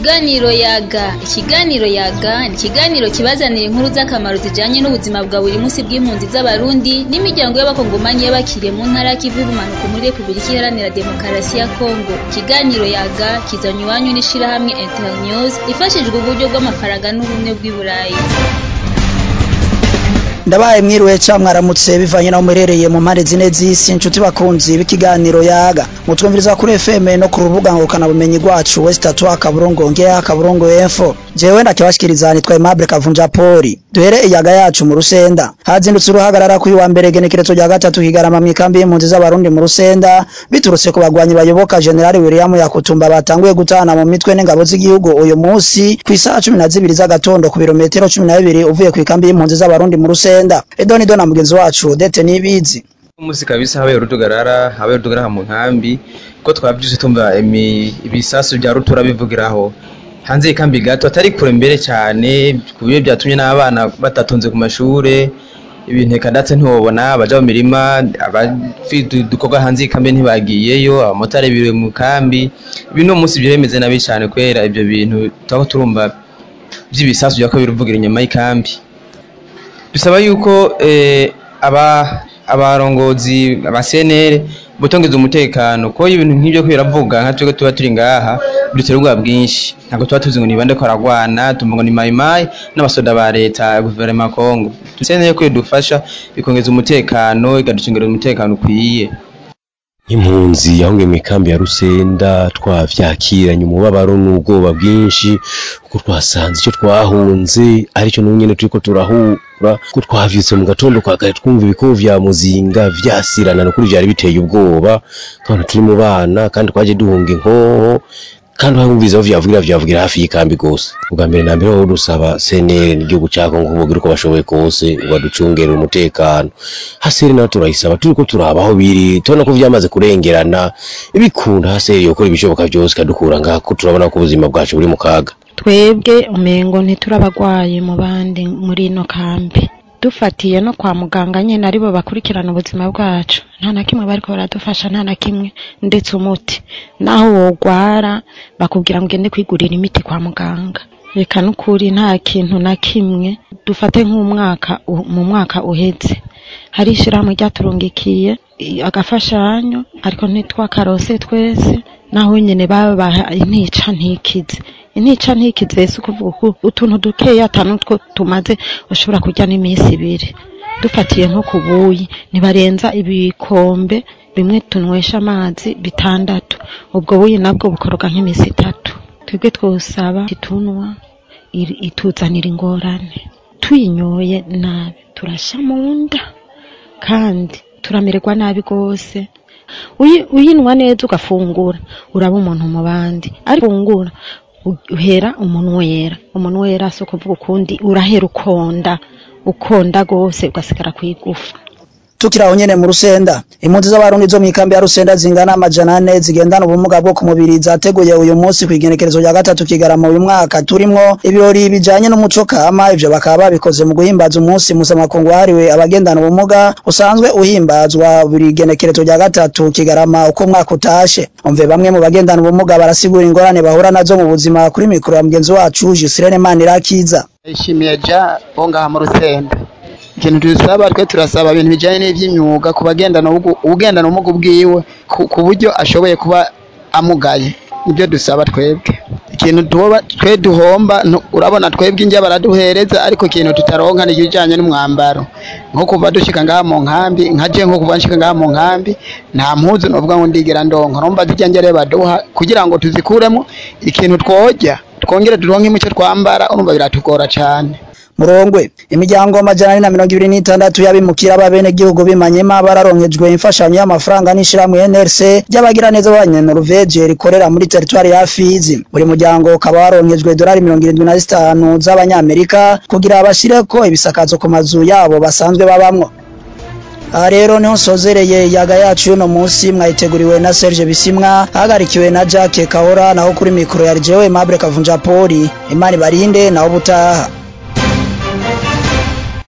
Ikiganiro yaga ikiganiro yaga ni ikiganiro kibazanira inkuru z'akamaro zijanye n'ubuzima bwa buri munsi bw'impunzi z'abarundi n'imiryango y'abakongomanyi y'abakiriye mu ntara y'ikivu y'ubumanuko muri repubulika iharanira demokarasi ya kongo ikiganiro yaga kizanywe iwanyu n'ishirahamwe internews ifashijwe uburyo bw'amafaranga n'ubumwe bw'i burayi ndabaye mwiriwe ca mwaramutse bivanye naho muherereye mu mpande zine z'isi inshuti bakunzi b'ikiganiro yaga mutwumviriza kuri FM no ku rubuga ngurukana bumenyi rwacu west atwa akaburungu ngea akaburungu info jewe ndakibashikiriza nitwa Aimable Kavunja Poli duhere iyaga yacu mu rusenda hazindutse uruhagarara kuri wa mbere genekerezo rya gatatu kigarama mw'ikambi y'impunzi z'abarundi mu rusenda biturutse ku bagwanyi bayoboka General William Yakutumba batanguye gutana mu mitwe n'ingabo z'igihugu uyu munsi kw'isaha cumi na zibiri z'agatondo ku birometero cumi na bibiri uvuye kw'ikambi y'impunzi z'abarundi mu rusenda edoni dona mugenzi wacu Odette Nibizi umunsi kabisa habaye urudugarara habaye urudugarara mu nkambi ko twavyuse tumva ibisasu vya rutura bivugiraho hanze y'ikambi gato atari kure mbere cyane ku buryo byatumye n'abana batatonze ku mashure ibintu kandatse ntiwobona abaja mu mirima abafite udukorwa hanze y'ikambi ntibagiyeyo abamotari biriwe mu kambi ibi no munsi biremeze nabi cyane kubera ibyo bintu turako turumva vy'ibisasu vyako biruvugira inyuma y'ikambi dusaba yuko aba abarongozi aba CNL butongeza umutekano ko ibintu nk'ibyo ko biravuga nka twebwe tuba turi ngaha bidutera ubwoba bwinshi ntabwo tuba tuzi ngo ni bande ko aragwana tumva ngo ni mayimayi n'abasoda ba leta guverinoma Kongo CNL ko idufasha bikongeza umutekano ikaducungira umutekano ukwiye nk'impunzi yahungiye mu ikambi ya Rusenda twavyakiranye umubabaro n'ubwoba bwinshi kuko twasanze icyo twahunze aricyo n'ubu nyene turiko turahura ko twavyutse mu gatondo kwa kare twumva ibikovo vya muzinga vyasirana nukuri vyari biteye ubwoba kandi turi mu bana kandi twaje duhunga inkoho kandi wumvise aho vyavugira vyavugira hafi y'ikambi gose ubwa mbere na mbere aho dusaba CNL n'igihugu ca Kongo kuvugira uko bashoboye kose baducungere umutekano haseri naho turayisaba turiko turaba aho biri tubona ko vyamaze kurengerana ibikunda haseri yokora ibishoboka vyose kadukura ngaha ko turabona ko ubuzima bwacu buri mu kaga twebwe umengo ntiturabagwaye mu bandi muri ino kambi dufatiye no kwa muganga nyene aribo bakurikirana ubuzima bwacu nta na kimwe bariko baradufasha nta na kimwe ndetse umuti naho wogwara bakubwira ngo ugende kwigurira imiti kwa muganga reka n'ukuri nta kintu na kimwe dufate nk'umwaka mu mwaka uheze hari ishirahamwe ryaturungikiye agafashanyo ariko ntitwakarose twese naho nyene babaha intica ntikize intica ntikize si ukuvuga utuntu dukeya atanu two tumaze ushobora kurya n'iminsi ibiri dufatiye nko ku buyi ntibarenza ibikombe bimwe tunywesha amazi bitandatu ubwo buyi nabwo bukoroga nk'iminsi itatu twebwe twosaba itunwa ituzanira ingorane tuyinyoye nabi turasha mu nda kandi turamererwa nabi rwose uyinwa neza ugafungura uraba umuntu mu bandi ariko ufungura uhera umuntu wera umuntu wera si ukuvuga ukundi urahera ukonda ukonda rwose ugasigara ku igufa tukiraho nyene mu rusenda impunzi z'abarundi zo mw'ikambi ya rusenda zingana amajana ane zigendana ubumuga bwo ku mubiri zateguye uyu munsi kw'igenekerezo rya gatatu kigarama uyu mwaka turimwo ibirori bijanye n'umuco kama ivyo bakaba babikoze mu guhimbaza umunsi mpuzamakungu wahariwe abagendana ubumuga usanzwe uhimbazwa buri genekerezo rya gatatu kigarama uko umwaka utashe umve bamwe mu bagendana ubumuga barasigura ingorane bahura nazo mu buzima kuri mikoro ya mugenzi wacu Jusirene Manirakiza ishimiye ja bo ngaha mu rusenda ikintu dusaba twe turasaba ibintu bijanye n'ivy'imyuga ku bagendana ubugendana ubumuga bwiwe ku buryo ashoboye kuba amugaye nibyo dusaba twebwe ikintu twe duhomba urabona twebwe injya baraduhereza ariko ikintu tutaronka ni ibijanye n'umwambaro nko kuva dushika ngaha mu nkambi nkaje nko kuva nshika ngaha mu nkambi nta mpuzu novuga ngo ndigera ndonka urumva zijya njya rero baduha kugira ngo tuzikuremo ikintu twojya twongere turonke imico twambara urumva biratugora cane murongwe imiryango amajana ane na mirongo ibiri n'itandatu y'abimukira b'abenegihugu b'imanyema bararonkejwe imfashanyo y'amafaranga n'ishirahamwe NRC ry'abagira neza b'abanyanoruveje rikorera muri teritwari ya Fizi buri muryango ukaba waronkejwe dolari mirongo irindwi na zitanu z'abanyamerika kugira bashireko ibisakazo ku mazu yabo basanzwe babamwo aha rero niho nsozereye yaga yacu y'uno munsi mwayiteguriwe na Serge Bisimwa hagarikiwe na Jacques Kahora naho kuri mikoro ya Jewe Mable Kavunja Poli imana ibarinde naho butaha